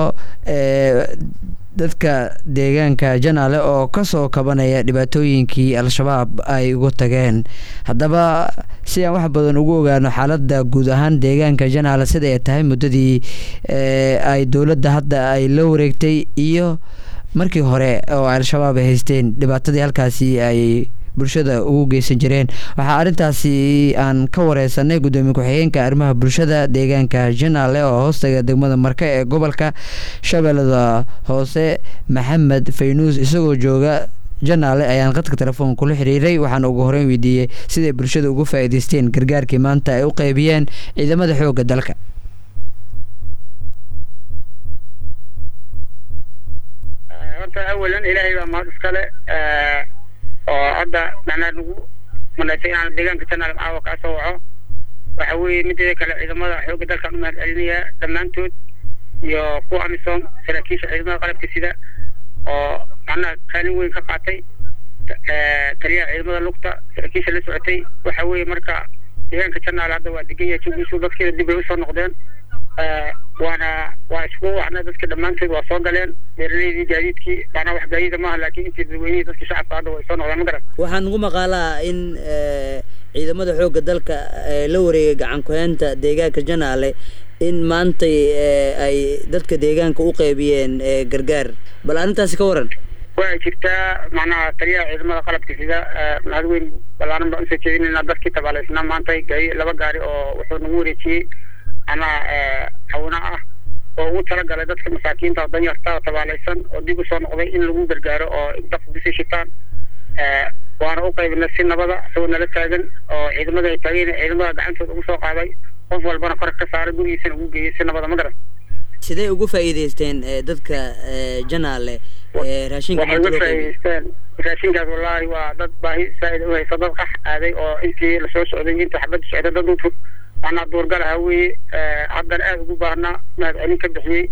dadka deegaanka janaale oo kasoo kabanaya dhibaatooyinkii al-shabaab ay ugu tageen haddaba si aan wax badan ugu ogaano xaaladda guud ahaan deegaanka janaale sida ay tahay muddadii ay dowladda hadda ay la wareegtay iyo markii hore oo al-shabaab ay haysteen dhibaatadii halkaasi ay bulshada ugu geysan jireen waxaa arrintaasi aan ka wareysanay guddoomiye ku-xigeenka arrimaha bulshada deegaanka janaale oo hoostaga degmada marka ee gobolka shabeellada hoose maxamed faynuus isagoo jooga janaale ayaan qadka telefoon kula xiriiray waxaan ugu horeyn weydiiyey siday bulshada uga faa-iideysteen gargaarkii maanta ay u qeybiyeen ciidamada xoogga dalka
horta awalan ilaahay baa mahad iskale oo hadda macnaa nagu manaysay inaan deegaanka janaal caawa kaa soo waco waxa weeye mideeda kale ciidamada xoogga dalkaan u mahad celinayaa dhammaantood iyo kuwa amisom saraakiisha ciidamada qalabka sida oo macnaha kaalin weyn ka qaatay taliyaha ciidamada lugta saraakiisha la socotay waxa weeye marka deegaanka janaal hadda waa degan yahay jugiisu dadkeeda dib bay usoo noqdeen waana waa isku waxna dadka dhammaantood waa soo galeen beeraleydii gaadiidkii macnaa wax gaadiida maaha laakiin intii dadweynihii dadkii shacabka hadda way soo noqdeen ma garan
waxaan ugu maqaalaa in ciidamada xoogga dalka la wareegay gacan ku-heynta deegaanka janaale in maantay ay dadka deegaanka u qeybiyeen gargaar bal arrintaasi ka waran
waa jirtaa macnaha taliyaha ciidamada qalabka sida mahad weyn balaaran baan usoo jeedinaynaa dadkii tabaaleysnaa maanta gaari laba gaari oo wuxuu nagu wareejiyey ama hawna ah oo ugu talagalay dadka masaakiinta danyarta tabaaleysan oo dib usoo noqday in lagu gargaaro oo dadku bisi shitaan waana u qaybinay si nabada isagoo nala taagan oo ciidamada ay taageen ciidamada gacantooda ugu soo qaaday qof walbana kor ka saaray gurigiisana ugu geeyey si nabada ma garan
sidee ugu faa'iideysteen dadka janaale raashinka
waxay uga faa'iideysteen raashinkaas wallaahi waa dad baahi saa'id u haysa dad qax aaday oo intii lasoo socday intii xabadda socday dad u macnaa duurgal ahaa weeye haddana aada ugu baahnaa mahad celin ka bixiyey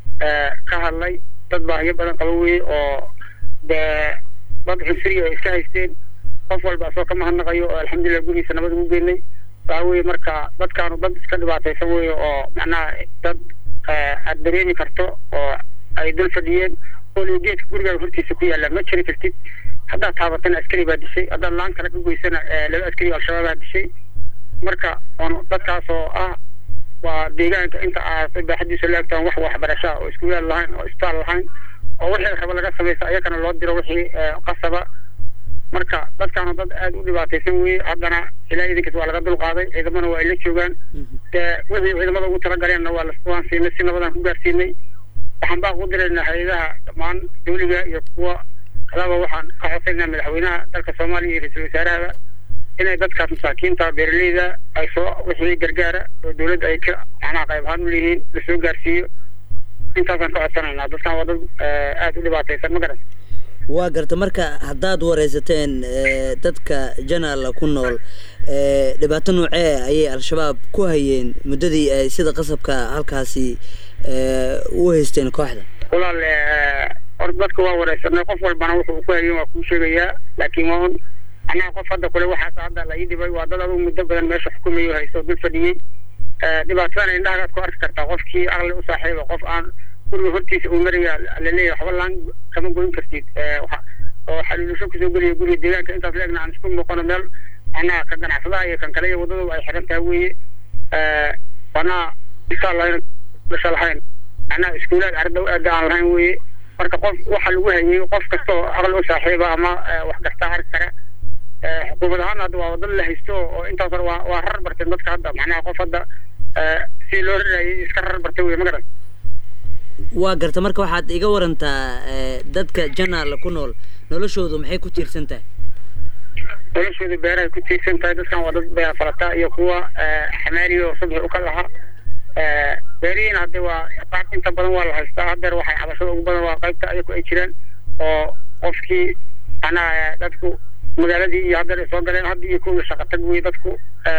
ka hadlay dad baahiyo badan qaba weeye oo dee dad cunsuriya ay iska haysteen qof walba asoo ka mahadnaqayo oo alxamdulilah gurigiisa nabad ugu geynay waxa weeye marka dadkaanu dad iska dhibaataysan weeye oo macnaha dad aad dareemi karto oo ay dul fadhiyeen olio geedka gurigaaga hortiisa ku yaalla ma jiri kartid haddaad taabatana askari baa dishay haddaad laan kale ka goysana laba askari al-shabaabaa dishay marka on dadkaas oo ah waa deegaanka inta aad baaxadiisa la egtaan wax waxbarashaa oo iskuulaad lahayn oo isbitaal lahayn oo wixii raba laga samaysa ayakana loo diro wixii qasaba marka dadkaanu dad aada u dhibaataysan weye haddana ilaa idinkaas waa laga dulqaaday ciidamana waa ay la joogaan dee wixii ciidamada ugu talagaleenna waa waan siinay si nabadaan ku gaarsiinay waxaan baa ku diraynaa hay-adaha dhammaan dawliga iyo kuwa kalaba waxaan ka codsaynaa madaxweynaha dalka soomaaliya iyo ra-iisul wasaarahaba inay dadkaas masaakiinta beeraleyda ay soo wixii gargaara oo dawladda ay ka macnaha qayb ahaan u leeyihiin lasoo gaarsiiyo intaasaan ka codsanaynaa dadkan waa dad aada u dhibaataysan ma garan
waa garta marka haddaad wareysateen dadka janaala ku nool dhibaato noocee ayay al-shabaab ku hayeen muddadii ay sida qasabka halkaasi u haysteen kooxda
walaal or dadka waa wareysanay qof walbana wuxuu ku hayeen waa kuu sheegayaa laakiin waa un annaga qof hadda kule waxaas hadda la ii dhibay waa dad adugu muddo badan meesha xukumayo haysto dul fadhiyey dhibaatadana indhahagaad ku arki kartaa qofkii aqli u saaxiiba qof aan guriga hortiisa uu maraya laleeyahay waxba laan kama goyn kartid oo xaliilusho kusoo geliya guriga deegaanka intaas leegna aan isku muuqano meel macnaha ka ganacsadaha iyo kan kale iyo waddadooda ay xiran tahay weeye wanaa isaa lahayn dasha lahayn macnaha iskuulaad ardow aada aan lahayn weeye marka qof waxa lagu hayay qof kasta oo aqli u saaxiiba ama wax gartaa arki kara xukuumad ahaan hadda waa wadada la haysto oo intaas hore waa waa rar barteen dadka hadda macnaha qof hadda si loo rarayay iska rar bartay wey ma garan
waa garta marka waxaad iga warantaa dadka janaale ku nool noloshoodu maxay ku tiirsan tahay
noloshooda beerahay ku tiirsan tahay dadkan waa dad beera falata iyo kuwa xamaaliya oo subxi u ka laha beerihiina hadde waa qaab inta badan waa la haystaa haddeer waxay cabashada ugu badan waa qaybta ayaku ay jiraan oo qofkii macnaha dadku magaaladii iyo haddeer ay soo galeen hadda iyo kuwii shaqa tag wey dadku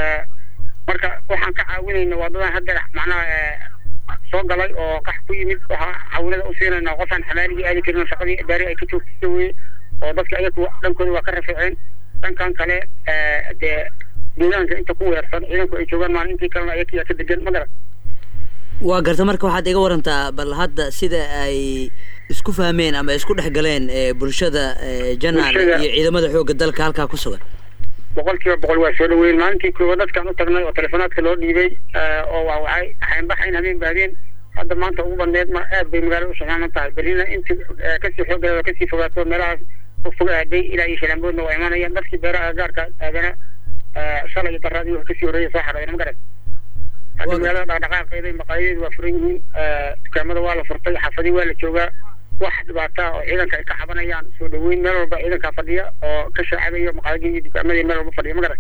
marka waxaan ka caawinayna waa dadaan haddeer macnaha soo galay oo qax ku yimid waxaa caawinada u siinayna qofaan xamaaligii aadi karin oo shaqadii beeri ay ka joogtisa weye oo dadka ayaku dhankooda waa ka rafiiceen dhankan kale dee deegaanka inta ku weersan ciidanku ay joogaan maalintii kalena ayakiyaa ka degan ma garan
waa garta marka waxaad iga warantaa bal hadda sida ay isku fahmeen ama isku dhex galeen bulshada janaale iyo ciidamada xoogga dalka halkaa ku sugan
boqol kiiba boqol waa soo dhaweyn maalintii koowa dadkaan u tagnay oo telefonaadka loo dhiibay oo waa waxay xaynbaxayn habeen baadeen hadda maanta ugu badneed ma aad bay magaalada u shaqaanan tahay berrina inti kasii xooggeeda kasii fogaato meelahaas fog aaday ilaa iyo shalaamboodna waa imanayaan dadkii beeraha gaarka aadana shalay iyo daraadii wax kasii horreeya soo xadhayna ma garan hadda magaalada dhaqdhaqaaqeeda maqaayadeedu waa furan yihiin dukaamada waa la furtay xaafadii waa la joogaa wax dhibaata oo ciidanka ay ka cabanayaan soo dhaweyn meel walba ciidankaa fadhiya oo ka shaacadayo maqaayadii iyo dukaamadii meel walba fadhiya ma garan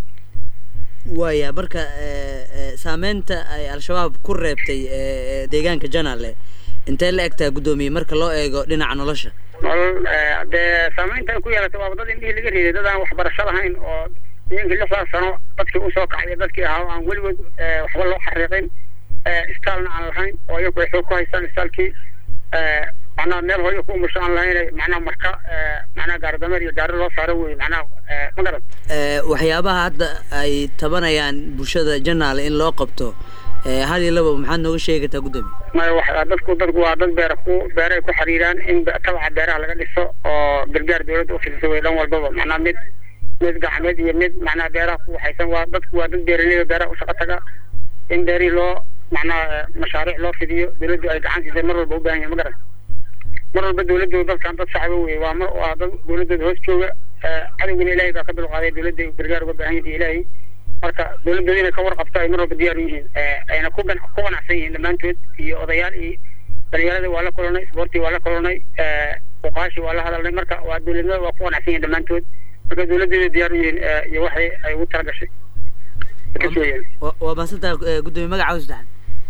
waaya marka saameynta ay al-shabaab ku reebtay deegaanka janaale intee la egtaa guddoomiye marka loo eego dhinaca nolosha
nolol dee saameynta ay ku yeelatay waa dad indhihii laga riiday dad aan waxbarasho lahayn oo deegankii lixdaas sano dadkii usoo kacay dadkii ahaa aan weligood waxba loo xariiqin istaalna aan lahayn oo iyagu ay xoog ku haystaan istaalkii macnaha meel hooyo ku umusho aan lahayn macnaha marka macnaha gaaridameer iyo gaari loo saaro wey macnaha ma garan
waxyaabaha hadda ay tabanayaan bulshada janaale in loo qabto hal iyo laba maxaad nooga sheegi kartaa guddoomiye
maya wax dadku dadku waa dad beera ku beeray ku xiriiraan in tabaca beeraha laga dhiso oo gargaar dawladda u fidiso way dhan walbaba macnaha mid mid gacmeed iyo mid macnaha beeraha ku waxaysan waa dadku waa dad beeraleyda beeraha u shaqo taga in beerihii loo macnaha mashaariic loo fidiyo dawladdu ay gacan siisay mar walba u baahan yahay ma garan mar walba dawladdu dadkan dad shacba weye waa mar waa dad dawladooda hoos jooga cadowgana ilaahay baa ka dulqaaday dawladda gargaar uga baahan yahay ilaahay marka dawladooda inay ka warqabto ay mar walba diyaar u yihiin ayna ku gan ku qanacsan yihiin dhammaantood iyo odayaal iyo dhalinyarada waa la kulanay isboortii waa la kulanay fuqaashi waa la hadalnay marka waa dawladnimada waa ku qanacsan yihiin dhammaantood marka dawladooda diyaar u yihiin iyo waxay ay ugu talagashay
waa maasantaa guddoomiye magaca saddexaad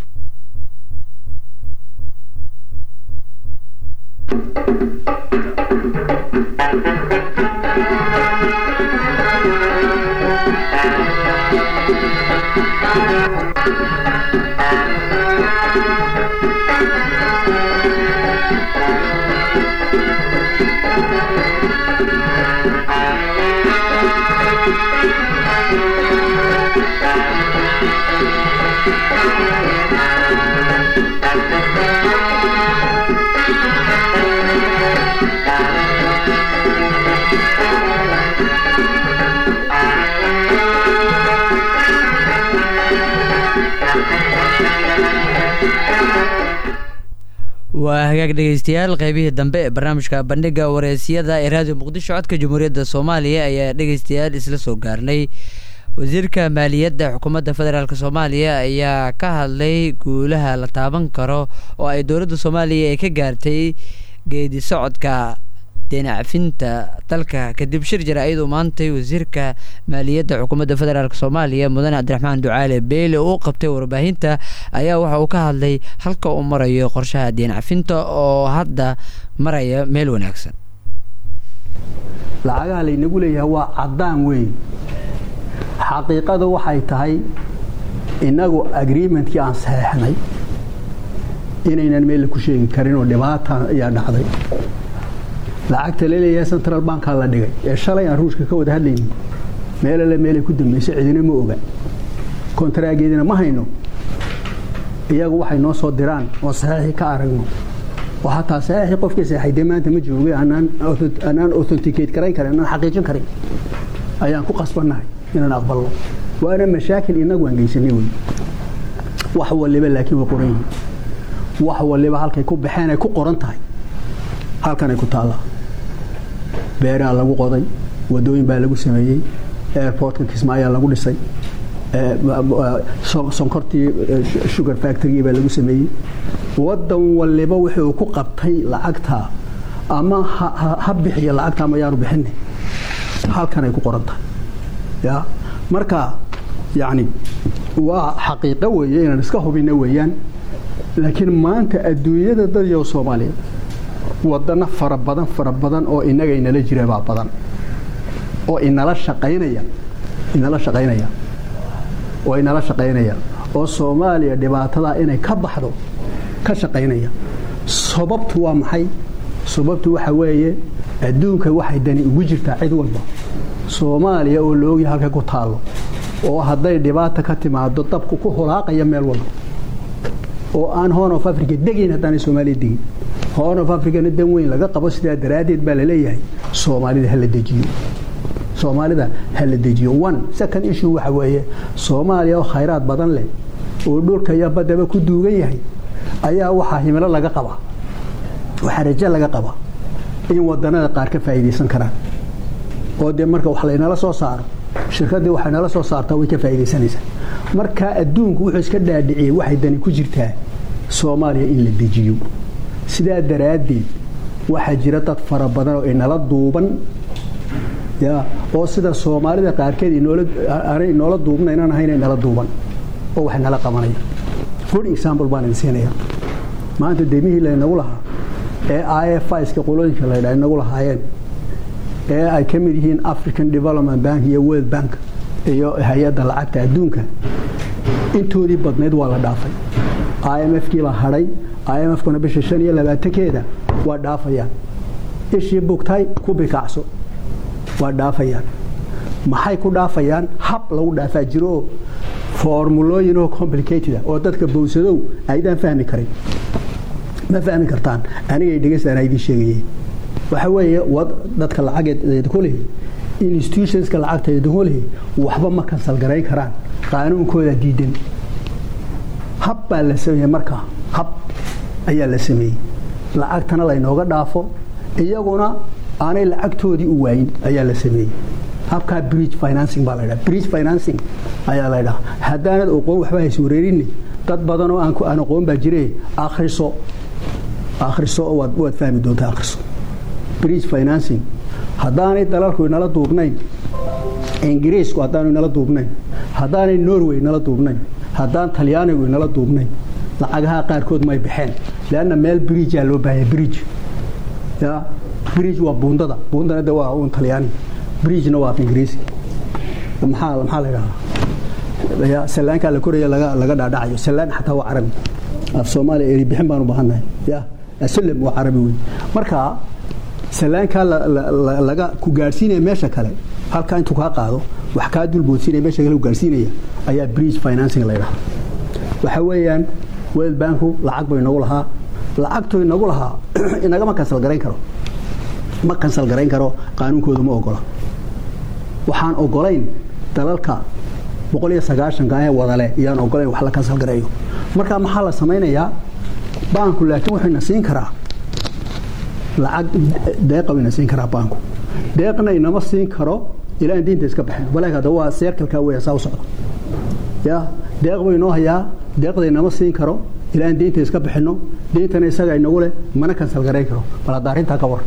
waa hagaag dhegeystayaal qeybihii dambe ee barnaamijka bandhiga wareysiyada ee raadiyo muqdisho codka jamhuuriyadda soomaaliya ayaa dhegeystayaal isla soo gaarnay wasiirka maaliyadda xukuumadda federaalk soomaaliya ayaa ka hadlay guulaha la taaban karo oo ay dowladda soomaaliya ay ka gaartay geedi socodka deenacfinta dalka kadib shir jira iyadoo maantay wasiirka maaliyadda xukuumadda federaalk soomaaliya mudane cabdiraxmaan ducaale beyle uu qabtay warbaahinta ayaa waxa uu ka hadlay halka uu marayo qorshaha deenacfinta oo hadda maraya meel wanaagsan
lacagaha laynagu leeyahay waa caddaan weyn xaqiiqada waxay tahay innagu agreementkii aan saxeexnay inaynan meel ku sheegi karin oo dhibaata ayaa dhacday lacagta laleeyahay central bankaa la dhigay ee shalay aan ruushka ka wada hadlaynin meel alle meelay ku dambaysay cidina ma oga kontaraageedina ma hayno iyagu waxay noo soo diraan oo saxiixii ka aragno oo hataa saxiixii qofkii saxay dee maanta ma joogay anaan authenticate karayn karin anaan xaqiijin karin ayaan ku qasbannahay inaan aqbalno waana mashaakil inagu aan geysanay wey wax waliba laakiin way qoran yihiin wax waliba halkay ku baxeen ay ku qoran tahay halkanay ku taallaa beeraa lagu qoday wadooyin baa lagu sameeyey airportka kismaayaa lagu dhisay sonkortii sugar factorygii baa lagu sameeyey wadan waliba wuxuu ku qabtay lacagta ama ha bixiya lacagta ama yaanu bixina halkanay ku qoran tahay ya marka yani waa xaqiiqo weeye inaan iska hubina weeyaan laakiin maanta adduunyada dadyo soomaaliya wadano fara badan fara badan oo inaga inala jira baa badan oo inala shaqaynaya inala shaqaynaya oo inala shaqaynaya oo soomaaliya dhibaatadaa inay ka baxdo ka shaqaynaya sababtu waa maxay sababtu waxa weeye adduunka waxay dani ugu jirtaa cid walba soomaaliya oo la ogyahay halka ku taallo oo hadday dhibaata ka timaado dabku ku hulaaqaya meel walba oo aan horn of africa degayn haddaanay soomaaliya degin horn of africana dan weyn laga qabo sidaa daraaddeed baa laleeyahay soomaalida hala dejiyo soomaalida hala dejiyo one second issue waxa weeye soomaaliya oo khayraad badan leh oo dhulka iyo baddaba ku duugan yahay ayaa waxaa himilo laga qabaa waxaa rajo laga qabaa in wadanada qaar ka faa'iidaysan karaan oo dee marka wax laynala soo saaro shirkaddii waxay nala soo saartaa way ka faa'iidaysanaysaa markaa adduunku wuxuu iska dhaadhiciyey waxay dani ku jirtaa soomaaliya in la dejiyo sidaa daraaddeed waxaa jira dad fara badan oo inala duuban ya oo sida soomaalida qaarkeed aanay inoola duubna inaan ahayn inala duuban oo wax nala qabanaya good example baan idin siinaya maanta demihii laynagu lahaa ee i f iska qolooyinka laydhaa inagu lahaayeen ee ay ka mid yihiin african development bank iyo world bank iyo hay-adda lacagta adduunka intoodii badnayd waa la dhaafay i m f kii la hadhay i m f kuna bisha shan iyo labaatankeeda waa dhaafayaan ishii bugtay ku bikacso waa dhaafayaan maxay ku dhaafayaan hab lagu dhaafaa jiro formulooyin oo complicated oo dadka bowsadow aydaan fahmi karin ma fahmi kartaan anigay dhegeystaan idiin sheegayeen waxa weeye dadka lacageedku lihi institutionska lacagta idinku lihi waxba ma kansal garayn karaan qaanuunkooda diidan hab baa la sameeyey markaa hab ayaa la sameeyey lacagtana laynooga dhaafo iyaguna aanay lacagtoodii u waayin ayaa la sameeyey habkaa bridge financing baa laydhaha bridge financing ayaa laydhaha haddaanad oqoon waxba hays wareerinni dad badan oo aan aqoon baa jire akhriso akhriso waad fahmi doontaa akhriso bridge financing haddaanay dalalku inala duubnayn ingiriisku haddaanu inala duubnayn haddaanay norway inala duubnayn haddaan talyaanigu inala duubnayn lacagaha qaarkood may baxeen leanna meel bridgea loo baahaya bridge ya bridge waa buundada buundana de waa un talyaani bridgena waa af ingiriisi maxaa maxaa la idhahdaa sallaankaa la koraya laga laga dhaadhacayo sallaan xataa waa carabi af soomaaliya eri bixin baan u baahannahay ya asalam waa carabi wey marka sallaankaa laga ku gaadhsiinaya meesha kale halkaa intuu kaa qaado wax kaa dulboodsiinaya meesha kale ku gaadhsiinaya ayaa bridge financing la ydhaha waxa weeyaan world banku lacag bay inagu lahaa lacagtu inagu lahaa inagama kansal garayn karo ma kansal garayn karo qaanuunkoodu ma ogola waxaan ogolayn dalalka boqol iyo sagaashanka ee wadale iyaan ogolayn wax la kansal gareeyo marka maxaa la samaynayaa baanku laakiin wuxuu ina siin karaa lacag deeqa ina siin karaa baanku deeqna inama siin karo ilaa diinta iska baxeen walaak hadda waa seerkalkaa weya saa u socda ya deeq buu inoo hayaa deeqda inama siin karo ilaa aan diinta iska bixinno diintana isaga inagu leh mana kansal garayn karo bal hadda arrintaa ka war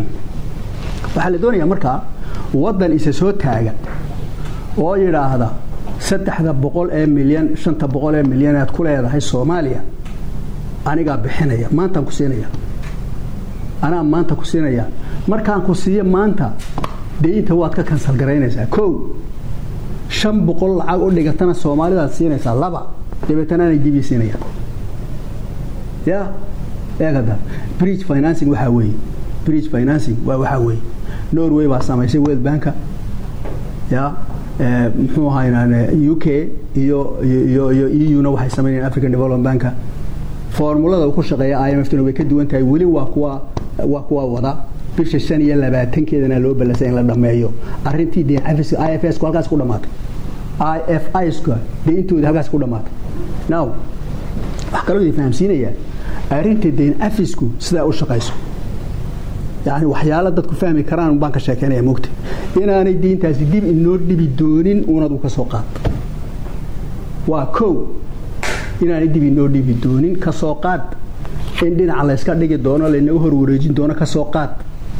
waxaa la doonayaa markaa waddan isa soo taaga oo yidhaahda saddexda boqol ee milyan shanta boqol ee milyan aad ku leedahay soomaaliya anigaa bixinaya maantaan ku siinaya anaa maanta ku siinaya markaan ku siiyo maanta deynta waad ka kansal garaynaysaa kow shan boqol lacag u dhigatana soomaalidaad siinaysaa laba dabeetana anay dibii siinayaan ya eegada bridge financing waxaa weeye bridge financing waa waxaa weeye norway baa samaysay world banka ya muxuu ahaynaan u k iyo iyo iyo eu na waxay samaynayaan african development banka formulada uu ku shaqeeya i m f tuna way ka duwan tahay weli waa kuwa waa kuwa wada bisha shan iyo labaatankeedana loo ballasay in la dhammeeyo arrintii deen i f s ku halkaas ku dhamaatay i f iska deintooda halkaas ku dhamaatay now wax kaloo idin fahamsiinayaa arrinta deen afisku sidaa u shaqayso yani waxyaala dadku fahmi karaan baan ka sheekeynaya mogta inaanay diintaasi dib inoo dhibi doonin unad u ka soo qaad waa kow inaanay dib inoo dhibi doonin ka soo qaad in dhinaca layska dhigi doono laynaga hor wareejin doono ka soo qaad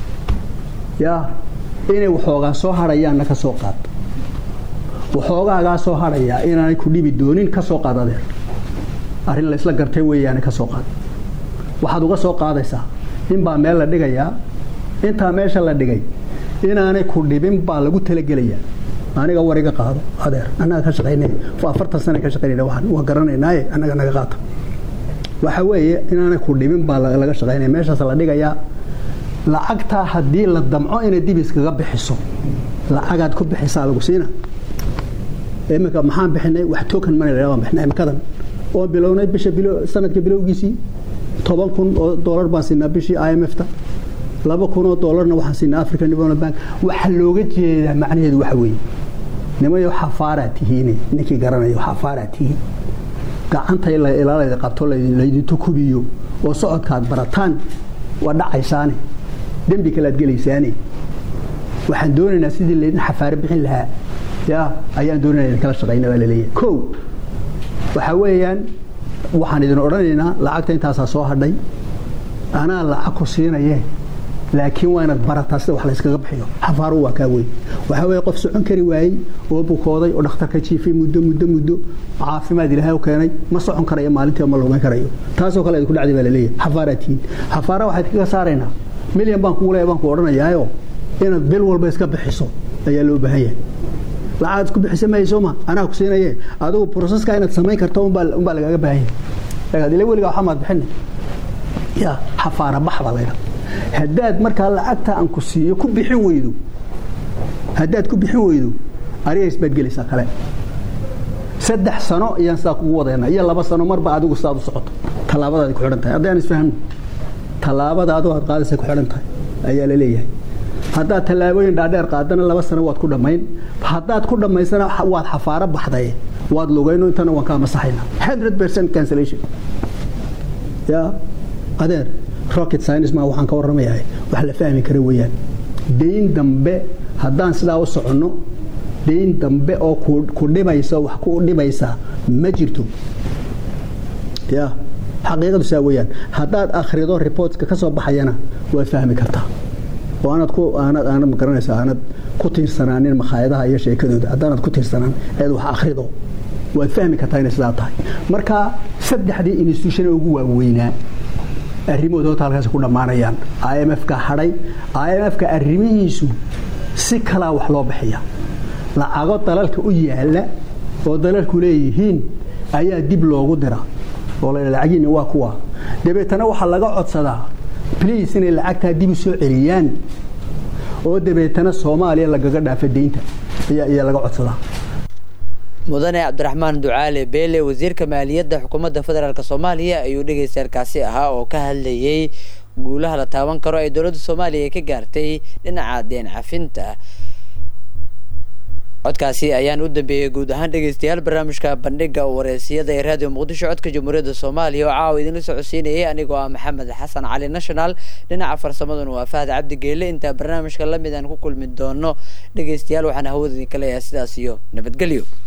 yaa inay waxoogaa soo hadhayaanna ka soo qaad waxoogaagaa soo hadhayaa inaanay ku dhibi doonin ka soo qaad adeer arrin laysla gartay weeyaane ka soo qaad waxaad uga soo qaadaysaa inbaa meel la dhigayaa intaa meesha la dhigay inaanay ku dhibin baa lagu talagelayaa aniga war iga qaado adeer annaga ka shaqaynay afartan sana ka shaqaynayna waxaan waa garanaynaaye annaga naga qaata waxa weeye inaanay ku dhibin baa laga shaqaynaya meeshaas la dhigayaa lacagtaa haddii la damco inay dib iskaga bixiso lacagaad ku bixisaa lagu siina iminka maxaan bixinay wax token money la baan bixinay imikadan oo bilownay bisha bilo sanadka bilowgiisii toban kun oo dollar baan siinaa bishii i m f ta laba kun oo dollarna waxaan siinaa african development bank waxaa looga jeedaa macnaheedu waxa weeye nimayo xafaaraa tihiin ninkii garanayo xafaaraa tihiin gacanta ilaalayda qabto laydintu kubiyo oo socodkaad barataan waa dhacaysaane dembi kalead gelaysaane waxaan doonaynaa sidii laydin xafaare bixin lahaa ya ayaan doonayna idin kala shaqayna baa laleeyahay kow waxaa weeyaan waxaan idin odhanaynaa lacagta intaasaa soo hadhay anaa lacag ku siinaye laakiin waa inaad barataa sida wax layskaga bixiyo xafaaru waa kaa weyn waxaa weeye qof socon kari waayey oo bukooday oo dhakhtar ka jiifay muddo muddo muddo caafimaad ilaahay u keenay ma socon karayo maalintii ma lugan karayo taasoo kale idinku dhacday baa laleeyahay xafaaraa tihiin xafaara waxaad kaga saaraynaa milyan baan kugu leeya baan ku odhanayaayo inaad bil walba iska bixiso ayaa loo baahan yahay lacagaad isku bixisa mayso ma anaa ku siinaye adigu proseska inaad samayn karto unbaa lagaaga baahan yahay ila weligaa waxaa maad bixina ya xafaara bax baa laydhaa haddaad markaa lacagta aan ku siiyo ku bixin weydo haddaad ku bixin weydo arigays baad gelaysaa kale saddex sano ayaan sidaa kugu wadayna iyo laba sano marba adigu sidaad u socoto tallaabadaadi ku xidhan tahay haddaan isfahmno tallaabada adigu aad qaadaysa ku xidhan tahay ayaa la leeyahay haddaad tallaabooyin dhaadheer qaadana laba sano waad ku dhammayn haddaad ku dhammaysana waad xafaaro baxday waad lugayno intana waan kaa masaxayna hundred percent cancellation ya adeer rocket science ma waxaan ka warramayahay wax la fahmi kara weeyaan dayn dambe haddaan sidaa u soconno dayn dambe oo ku dhibaysa wax ku dhibaysa ma jirto ya xaqiiqadu saa weeyaan haddaad akhrido reportska ka soo baxayana waad fahmi kartaa oo aanad ku aanad aanad magaranaysa aanad ku tiirsanaanin makhaayadaha iyo sheekadooda haddaanad ku tiirsanaan eed wax akhrido waad fahmi kartaa inay sidaa tahay marka saddexdii institution ugu waaweynaa arrimahooda horta halkaas ku dhammaanayaan i m f ka hadhay i m f ka arrimihiisu si kalaa wax loo bixiya lacago dalalka u yaala oo dalalku leeyihiin ayaa dib loogu dira oo la lacagiina waa kuwa dabeetana waxaa laga codsadaa bliis inay lacagtaa dib u soo celiyaan oo dabeetana soomaaliya lagaga dhaafa deynta ayaa laga codsadaa
mudane cabdiraxmaan ducaale beele wasiirka maaliyadda xukuumadda federaalk soomaaliya ayuu dhegeystaarkaasi ahaa oo ka hadlayay guulaha la taaban karo ay dowladda soomaaliya ka gaartay dhinaca deen cafinta codkaasi ayaan u dambeeyey guud ahaan dhegeystayaal barnaamijka bandhiga wareysiyada ee raadiyo muqdisho codka jamhuuriyadda soomaaliya oo caawa idinla socodsiinayay anigoo ah maxamed xasan cali national dhinaca farsamaduna waa fahad cabdi geele intaa barnaamijka lamid aan ku kulmi doono dhegeystayaal waxaan hawada idinka leeyahay sidaas iyo nabadgelyo